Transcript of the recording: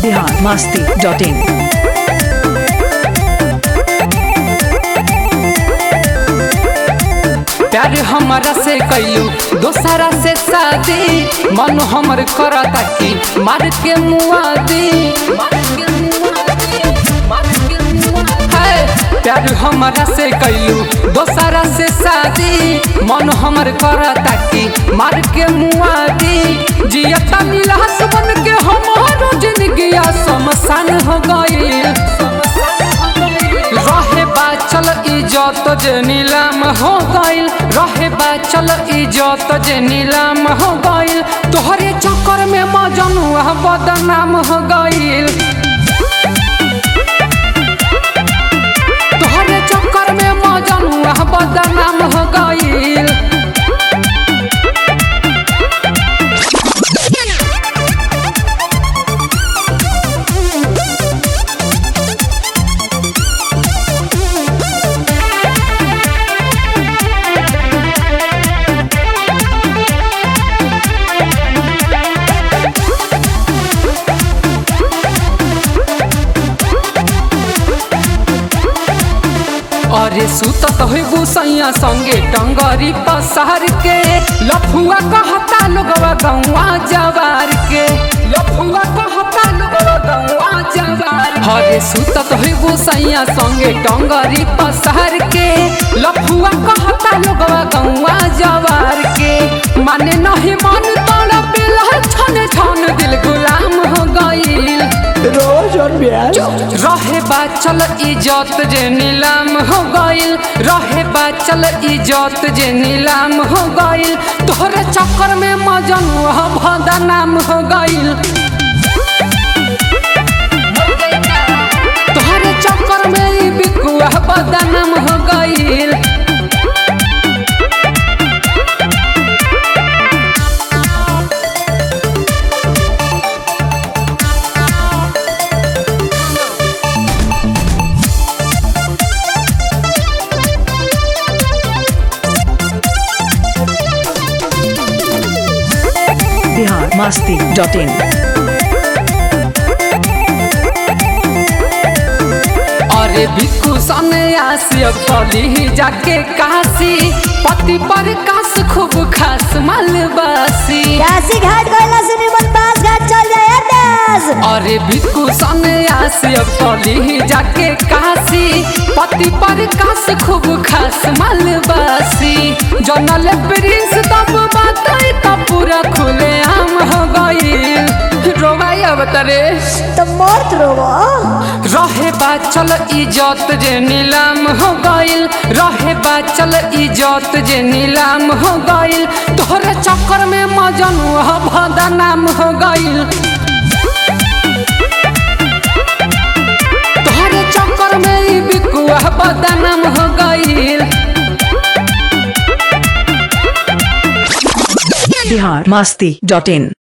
Bihar Masti dot in प्यार हमारा से कैलू दोसरा से शादी मन हमर करता कि मार के मुआदी है, प्यार हमारा से कैलू दोसरा से शादी मन हमर करता कि मार के मुआदी जियता नीलास बन के हमारो जिंदगी शमशान हो गई रहे बा चल इजत जे नीलाम हो गइल रहे बा चल इजत जे नीलाम हो गइल तोहरे चक्कर में मजनुआ बदनाम हो गइल तोहरे चक्कर में मजनुआ बदनाम हो गइल अरे सुतत होइबू सैया संगे टंगरी पसार के लफुआ कहता लोगवा गौवा जवार के लफुआ कहता लोगवा गौवा जवार अरे सुतत होइबू सैया संगे टंगरी पसार के लफुआ कहता लोगवा गौवा जवार के माने नहीं मन तोड़ा पिला छन छन दिल गुलाम हो गईल रोज और ब्याज रहे बा चल इजत जे नीलाम हो गइल रहे बा चल इजत जे नीलाम हो गइल तोहरे चक्कर में मजनुआ बदनाम हो गइल तोहरे चक्कर में ई बिकुआ बदनाम हो गइल बिहार मस्ती डॉट इन अरे भिक्खु सन्यासी कली जाके काशी पति पर काश खूब खास मालवासी काशी घाट गइला से निमन पास घाट चल जाए दास अरे भिक्खु सन्यासी कली जाके काशी पति पर काश खूब खास मालवासी जनल प्रिंस तब बात तब पूरा खुले आम हो गई रोवाई अवतरे तो मत रोवो रहे बा चल इजत जे नीलाम हो गइल रहे बा चल इजत जे नीलाम हो गइल तोहरे चक्कर में मजनुआ बदनाम हो गइल तोहरे चक्कर में ई बिकुआ बदनाम हो गइल बिहार मस्ती डॉट इन